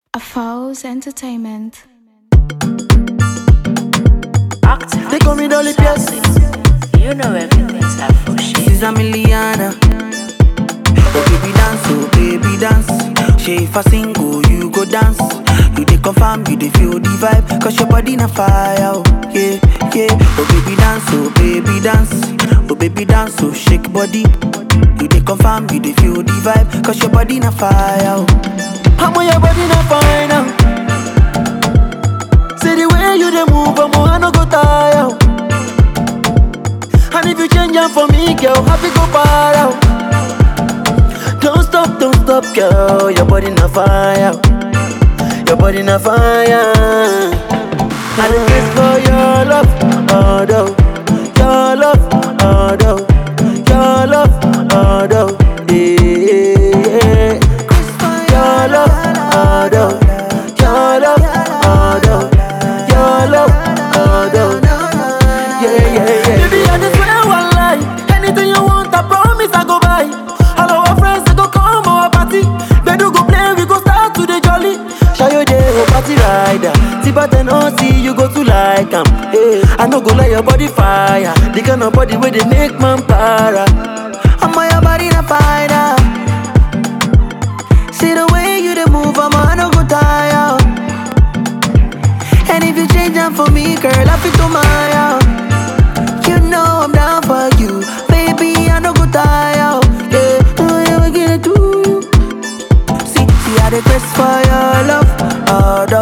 A Falls Entertainment. They call me Dolly Pierce. You know everything's up for shit. This is a Miliana. Oh baby dance, oh baby dance. She if I sing, oh you go dance. You dey confirm, you dey feel the vibe. Cause your body na fire, oh yeah, yeah. Oh baby dance, oh baby dance. Oh baby dance, oh shake body. You dey confirm, you dey feel the vibe. Cause your body na fire, oh. How your body na fire now? See the way you dey move, I'm I no go tire. oh. And if you change am for me, girl, happy go far out. Don't stop, don't stop, girl. Your body na fire. Your body na fire. I dey craze for your love, oh no. Your love, oh no. Your love, oh no. Yeah. Your love, oh no. Your love, oh no. Your love, oh no. Yeah, yeah, yeah. Baby, I just swear one lie. Anything you want, I promise I go buy. All our friends they go come our party. They do go play, we go start to the jolly. Show you the whole party rider. See but then oh see you go to like 'em. Hey, I no go let your body fire. The kind of body where they make man para. I'm on your body na fire. See the way you dey move, I'm I no go tire. And if you change them for me, girl, I feel to my out. You know I'm down for you, baby. I no go tire. Yeah, I ever get to you. See, see, I the quest for your love, oh, no.